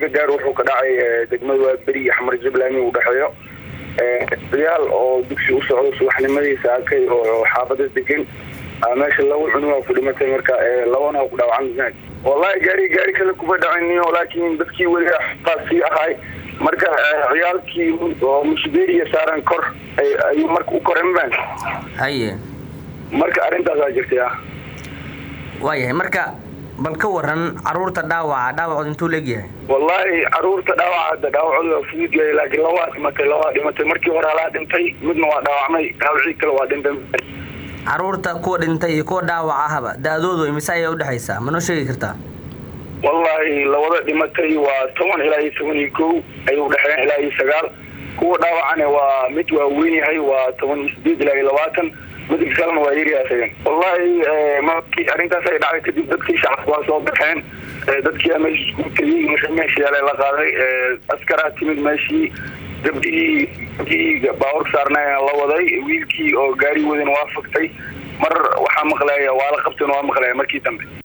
gargaar wuxuu ka dhacay degmada waa beri iyo xamar jubbaland u dhexeeyo ciyaal oo dugsi u socdo subaxnimadii saakay oo xaafada degan meesha laba cunuga ku dhimatay marka labana ku dhaawacan wallahi gaari gaari kale kuma dhacin laakiin dadkii weli qaasii ahay marka ciyaalkii oo mushbeeriya saaran kor ayuu marka u koren baan haye marka arrintaasaa jirtay ah waayahay marka bal ka waran caruurta dhaawaca dhaawacood intuu leegyahay wallahi caruurta dhaawaca hadda dhaawacooda waa fudud yahay laakiin labaa dhimatay labaa dhimatay markii hore halaa dhintay midna waa dhaawacmay dhaawacii kale waa dhintay caruurta kuwa dhintay iyo kuwa dhaawac ahaba da-doodu imise ayaa udhexaysaa ma noo sheegi kartaa wallahi labada dhimatay waa toban ilaa iyo toban iyo kow ayay udhexeeyaan ilaa iyo sagaal kuwa dhaawacana waa mid waa weyn yahay waa toban iyo sideed ilaa iyo labaatan midka kalena waa yaryaha isagan wallahi markii arrintaas ay dhacday kadib dadkii shacabka waa soo baxeen dadkii meesha isku tegey wixii meesha yaala la qaaday askaraa timid meeshii gabdhihii gabdhihii baaburka saarnaa la waday wiilkii oo gaari wadan waa faktay mar waxaa maqlaya waa la qabtan waa maqlaya markii dambe